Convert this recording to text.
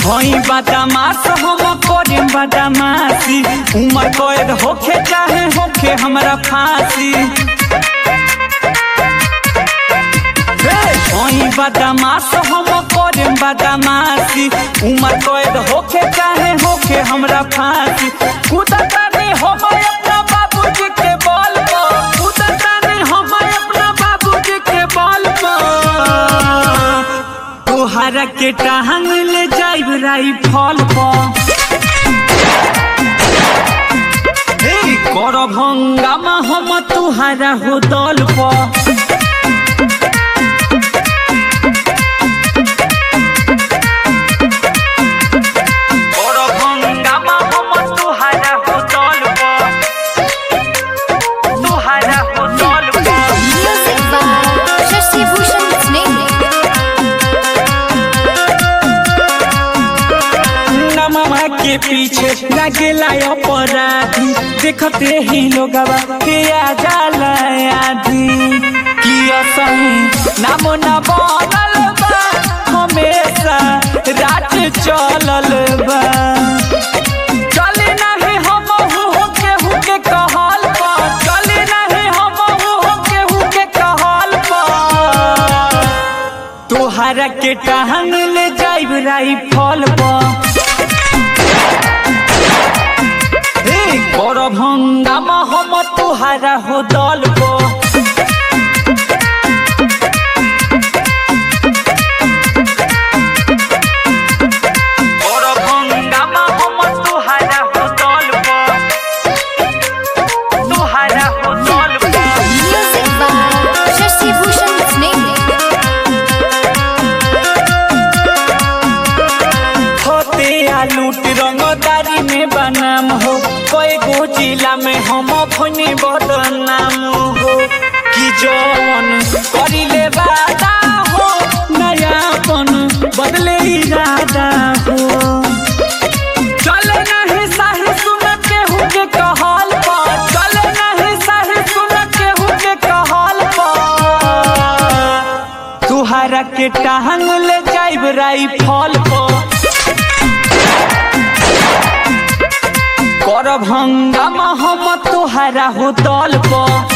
हई बदमाश हम करे बदमाशी उमर कैद होखे चाहे होखे हमरा फांसी हई बदमाश हम करे बदमाशी उमर कैद होखे चाहे होखे हमरा फांसी कूदता नहीं हम अपना बाबूजी के बल पर कूदता नहीं हम अपना बाबूजी के बल पर तोहरा के टांग ले जाइब राइफल पर कर भंगामा हम तुहारा हो दल पर कर भंगामा हम तुहारा हो दल पर तुहारा हो दल पर Music by Shashi Bhushan Snake. नमवा के पीछे लगेला अपराधी देखते ही लोगवा के आ जाला आधी कि असही नाम न बनल बा हमेशा रात चलल बा चले नहीं हम हो केहू के कहल पर चले नहीं हम हो केहू के कहल पर तोहरा के टांग ले जाइब राइफल पर कर भंगामा हम तुहारा हो दल पर कर भंगामा हम तुहारा हो दल पर तुहारा हो दल पर Music by Shashi Bhushan Snake. होते आ लूट रंगदारी में बनाम हो कई गो जिला में हम अपने बदनाम हो कि जौन करिले वादा हो नयापन बदले इरादा हो चले नहीं साही सुन केहू के कहल पर चले नहीं साही सुन केहू के कहल पर तुहारा के टांग ले जाइब राइफल पर कर भंगामा हम तुहारा हो दल पर